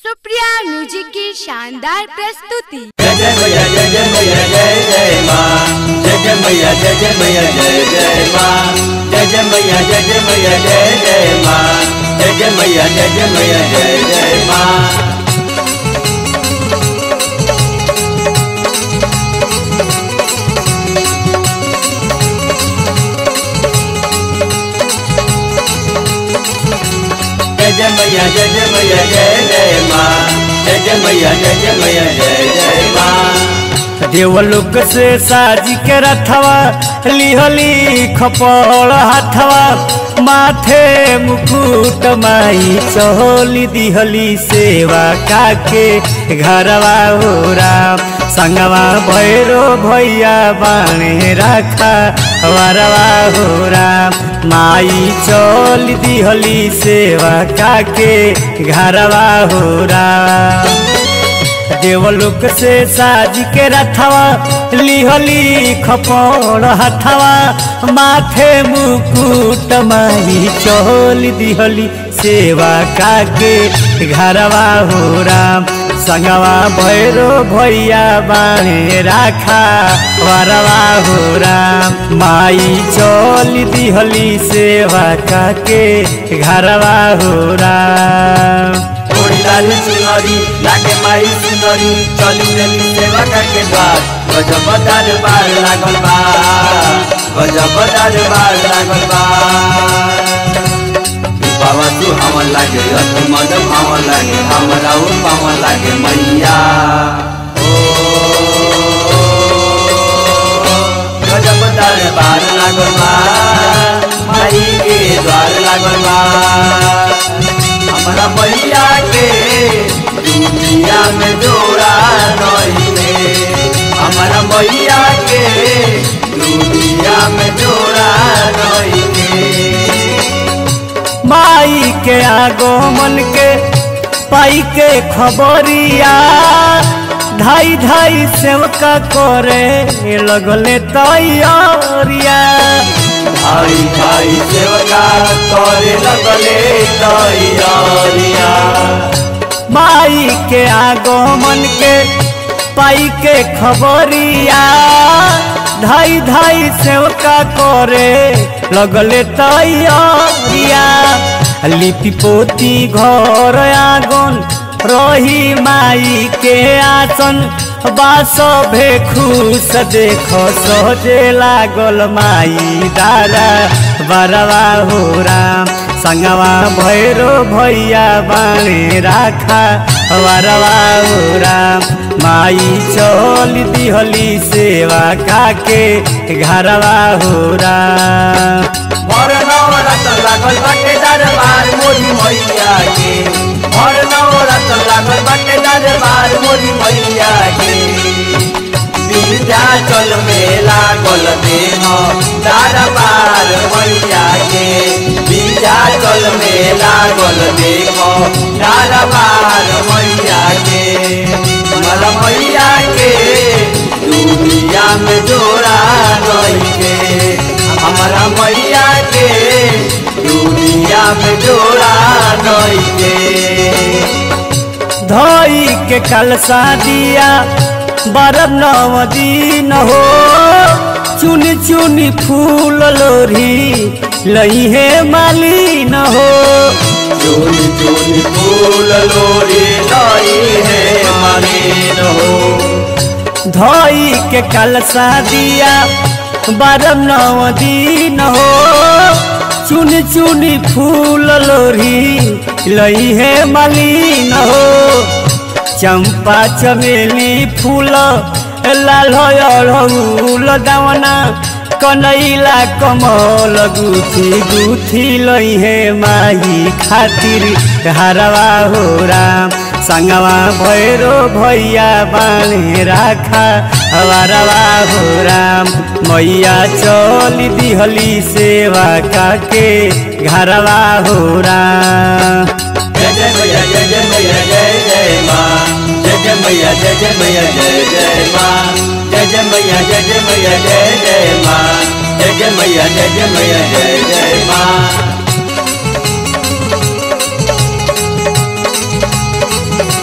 Supriya music की शानदार प्रस्तुति जय जय मैया जय जय मैया जय जय माँ जय जय मैया जय जय मैया जय जय माँ जय जय मैया जय जय मैया जय जय माँ जय जय मैया जय जय मैया जय जय माँ जय जय मैया जय जय मैया जय जय माँ जय जय मैया जय जय मैया जय जय माँ देवलोक से साजी के रथवा लिहली खपड़ हाथवा माथे मुकुट माई चहोली दिहली सेवा काके घरवा हो राम संगवा भैरो भैया बाणे राखा वरवा हो राम माई चोल दिहली सेवा काके घरवा हो राम देवलोक से साज के रथवा लिहली खपड़ हथवा माथे मुकुट माही चोल दिहली सेवा काके घरवा हो राम संगवा भैरो भैया बाणे राखा वरवा हो राम माई चोल दिहली सेवा काके घरवा हो राम थोड़ी लाल सुनरी लागे माई सुनरी चली देली सेवा करके द्वार गजब दरबार लागल बा गजब दरबार लागल बा बाबा तू हमन लागे अति मद भावन लागे हमरा उ पावन लागे मैया ओ गजब दरबार लागल बा माई के द्वार लागल बा हमरा मैया के दुनिया में जोड़ा नहीं में हमरा मैया के दुनिया में जोड़ा नहीं में माई के आगमन के पाई के खबरिया धाई धाई सेवका करे लगले तैयारिया भाई भाई सेवका करे लगले तैयारिया माई के आगमन के पाई के खबरिया धाई धाई सेवका करे लगले तैयारिया लिपि पोती घर आंगन रही माई के आसन बास भे खुश देख सजे लागल माई दारा बरवा हो राम संगवा भैरो भैया बाणे राखा वरवा हो राम माई चल दिहली सेवा काके घरवा हो राम भर नवरत लागल बाटे दरबार मोरी मैया के भर नवरत लागल बाटे दरबार मोरी मैया के विंध्याचल में लागल देह दरबार मैया के विंध्याचल में लागल देह दरबार मैया के मल मैया के दुनिया में जोड़ा नहीं के हमारा मैया के दुनिया में जोड़ा नहीं के धोई के कलसा दिया बरब नव दिन हो चुन चुन फूल लोरी लई है मालिन हो चून चून फूल लोरी लाई है मलिन हो धोई के कलसा दिया बरब नव दिन हो चुन चुन फूल लोरी लई है मालिन हो चंपा चमेली फूल लाल अड़हुल दावना कनैला कमल गुथी गुथी लई है माही खातिर हरवा हो राम संगवा भैरो भैया बाणे राखा हरवा हो राम मैया चल दिहली सेवा काके घरवा हो राम जय जय मैया जय जय मैया जय जय माँ जय जय मैया जय जय मैया जय जय माँ जय जय मैया जय जय मैया जय जय माँ जय जय मैया जय जय मैया जय जय माँ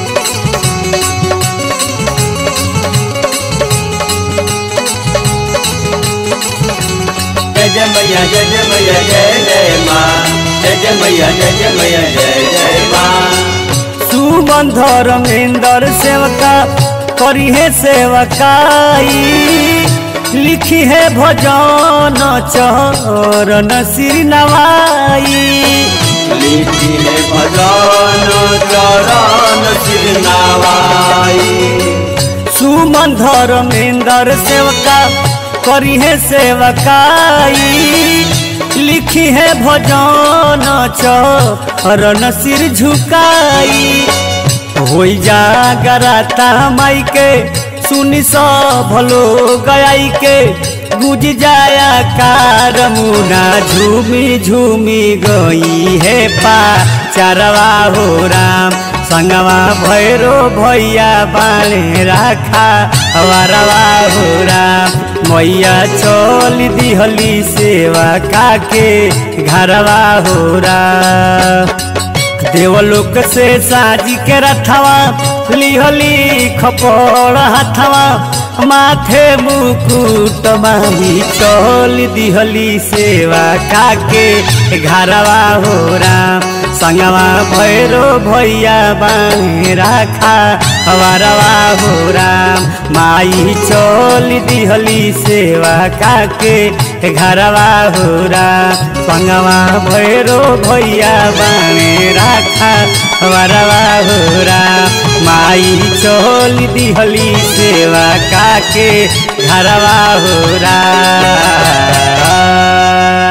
मैया जय जय मैया जय जय माँ जय जय मैया जय जय मैया जय जय माँ सुमन धर्मेंद्र सेवका करी है सेवकाई लिखी है भजन चरण सिर नवाई लिखी है भजन चरण सिर नवाई सुमन धर्मेंद्र सेवका करी है सेवकाई लिखी है भजन चरण सिर झुकाई होई जागराता माई के सुनी सब लोग आई के गुज जाया कार मुना झूमी झूमी गई है पा चारवा हो राम संगवा भैरो भैया बाणे राखा वारवा हो राम मैया चल दिहली सेवा काके घरवा हो राम देवलोक से साजी के रथवा लिहली खपड़ हथवा माथे मुकुट माही चल दिहली सेवा काके घरवा हो राम संगवा भैरो भैया बाणे राखा वारवा हो राम माई चल दिहली सेवा काके घरवा हो राम संगवा भैरो भैया बाणे राखा वरवा हो राम माई चल दिहली सेवा काके घरवा हो राम